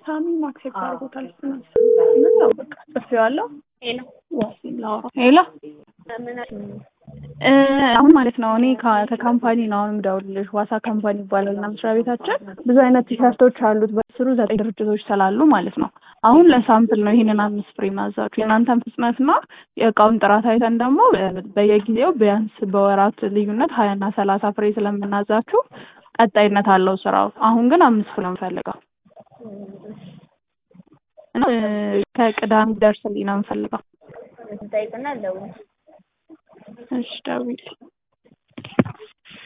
ሳሚ ማክሴፕት አድርጎታል። ያው በቃ ጽፌዋለሁ። ሄሎ ዋሲም ላውራ ሄሎ እ አሁን ማለት ነው እኔ ከ- ከካምፓኒ ነው አሁን የምደውልልሽ። ዋሳ ካምፓኒ ይባላል እና መስሪያ ቤታችን ብዙ አይነት ቲሸርቶች አሉት በስሩ ዘጠኝ ድርጅቶች ስላሉ ማለት ነው። አሁን ለሳምፕል ነው ይሄንን አምስት ፍሬ ማዛችሁ የእናንተን ፍጥነትና የእቃውን ጥራት አይተን ደግሞ በ- በየጊዜው ቢያንስ በወራት ልዩነት ሀያ እና ሰላሳ ፍሬ ስለምናዛችሁ ቀጣይነት አለው ስራው። አሁን ግን አምስት ፍሬ ነው የምፈልገው እና እ ከቅዳሜ ደርስልኝ ነው የምፈልገው። ጠይቅና ደውል እሺ ደውዪልኝ።